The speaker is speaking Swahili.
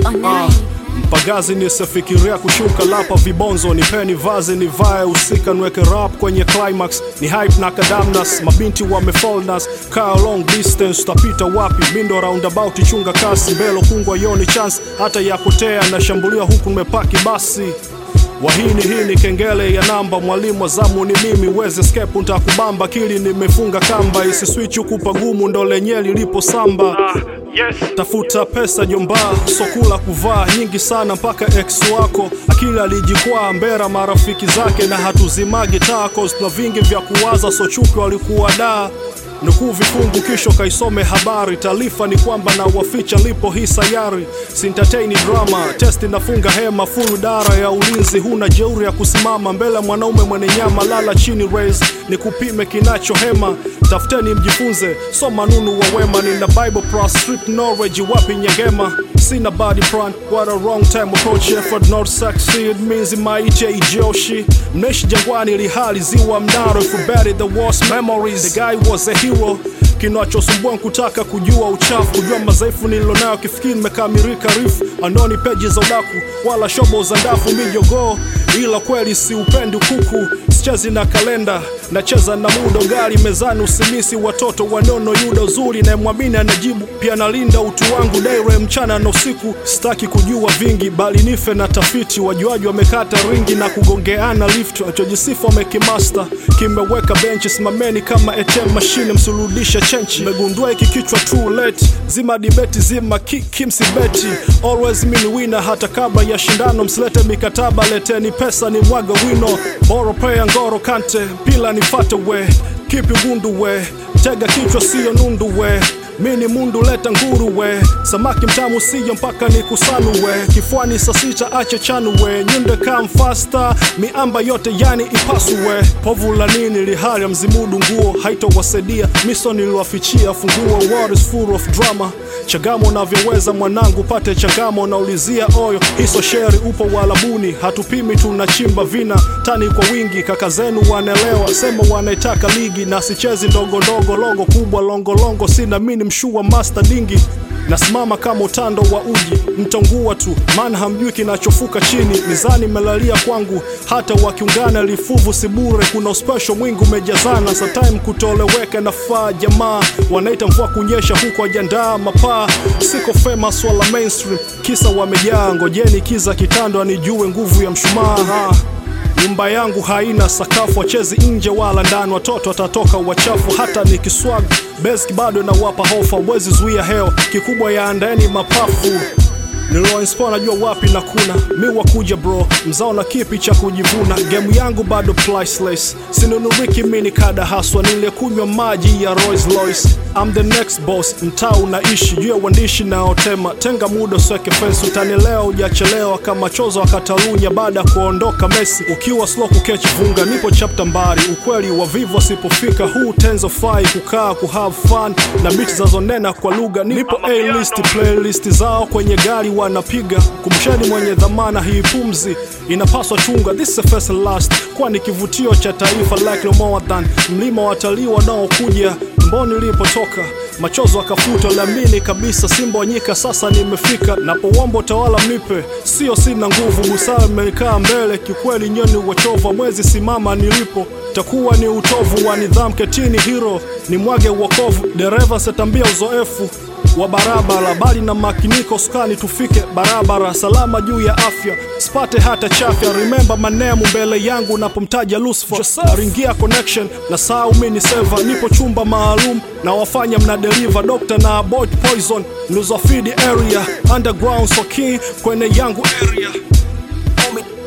Ah, mpagazi nisifikiria kushuka lapa vibonzo nipeni vazi nivae usika nweke rap kwenye climax ni hype na kadamnas mabinti wamefolnas kaa long distance utapita wapi mindo roundabout chunga kasi mbelo kungwa yoni chance hata ya kutea nashambulia huku nimepaki basi wahini hii ni kengele ya namba mwalimu wa zamu ni mimi weze skepu ntakubamba kili nimefunga kamba isiswitch huku pagumu ndo lenye lilipo samba tafuta pesa jomba sokula kuvaa nyingi sana mpaka ex wako akili alijikwaa mbera marafiki zake na hatuzimagi tacos na vingi vya kuwaza sochuki walikuwa daa nukuu vifungu kisho kaisome habari taarifa ni kwamba na waficha lipo hii sayari sintateni drama testi nafunga hema full dara ya ulinzi huna jeuri ya kusimama mbele ya mwanaume mwenye nyama lala chini raise ni kupime kinacho hema tafuteni mjifunze soma nunu wa wema nina bible plus street knowledge wapi nyengema sina body plan what a wrong time approach effort not succeed means maiche ijoshi mnaishi jangwani lihali ziwa mnaro if you bury the worst memories the guy was a hero kinachosumbua nkutaka kujua uchafu kujua madhaifu nililonayo kifikiri nimekamilika rifu andoni peji za udaku wala shobo za ndafu mijogoo ila kweli si upendi kuku sichezi na kalenda nacheza na muda gari mezani usimisi watoto wanono yuda uzuri nayemwamini anajibu pia nalinda utu wangu daire mchana na usiku sitaki kujua vingi bali nife na tafiti wajuaji wamekata ringi na kugongeana lift wachojisifu wamekimasta kimeweka benchi simameni kama ATM mashine msurudishe chenchi megundua hiki kichwa too late zima dibeti zima kiki msibeti always mini wina hata kabla ya shindano msilete mikataba leteni pesa ni mwaga wino boro pea ngoro kante pila nifate we kipi gundu we tega kichwa siyo nundu we mini mundu leta nguru we samaki mtamu siyo mpaka ni kusanu we kifuani saa sita ache chanu we nyunde kam fasta miamba yote yani ipasu we povu la nini lihali ya mzimudu nguo haitowasaidia miso niliwafichia funguo war is full of drama chagamo navyoweza mwanangu pate chagamo naulizia oyo hiso sheri upo walabuni hatupimi tunachimba vina tani kwa wingi kaka zenu wanaelewa sema wanaitaka ligi na sichezi ndogo ndogo logo kubwa longolongo sina mini mshua master dingi nasimama kama utando wa uji mtongua tu maana hamjui kinachofuka chini mizani melalia kwangu hata wakiungana lifuvu sibure kuna uspesho mwingi umejazana sa time kutoleweka nafaa jamaa wanaita mvua kunyesha huko ajandaa mapaa siko famous wala mainstream kisa wamejaa ngojeni kiza kitando anijue nguvu ya mshumaa ha. Nyumba yangu haina sakafu, wachezi nje wala ndani, watoto watatoka wachafu. Hata nikiswag beski bado nawapa hofa, wezi zuia hewa, kikubwa yaandeni mapafu nilioinspa najua wapi na kuna mi wakuja bro mzao na kipi cha kujivuna gemu yangu bado priceless sinunuriki mini kada haswa niliyekunywa maji ya Rolls Royce I'm the next boss mtaa unaishi juu ya uandishi naotema tenga muda usweke fence utanielewa ujachelewa kama chozo wa Katalunya baada ya kuondoka Messi ukiwa slow kukechi vunga nipo chapter mbali ukweli wa vivo asipofika huu tenzo fai kukaa kuhave fun na biti zazonena kwa lugha nipo A list playlist zao kwenye gari wanapiga kumsheni mwenye dhamana hii pumzi inapaswa chunga this is the first and last kwani kivutio cha taifa like no more than mlima watalii wanaokuja mboni nilipotoka machozo akafuta lamini kabisa simba wanyika sasa nimefika napowomba utawala mnipe sio sina nguvu busara imekaa mbele kikweli nyoni wachova mwezi simama nilipo takuwa ni utovu wa nidhamu ketini hiro ni mwage uokovu dereva setambia uzoefu wa barabara bali na makiniko sukani tufike barabara salama juu ya afya sipate hata chafya remember manemu mbele yangu napomtaja Lucifer ringia connection na saa mini seva nipo chumba maalum na wafanya mna deliver doctor na avoid poison nilizofidi area underground so key kwenye yangu area Homie,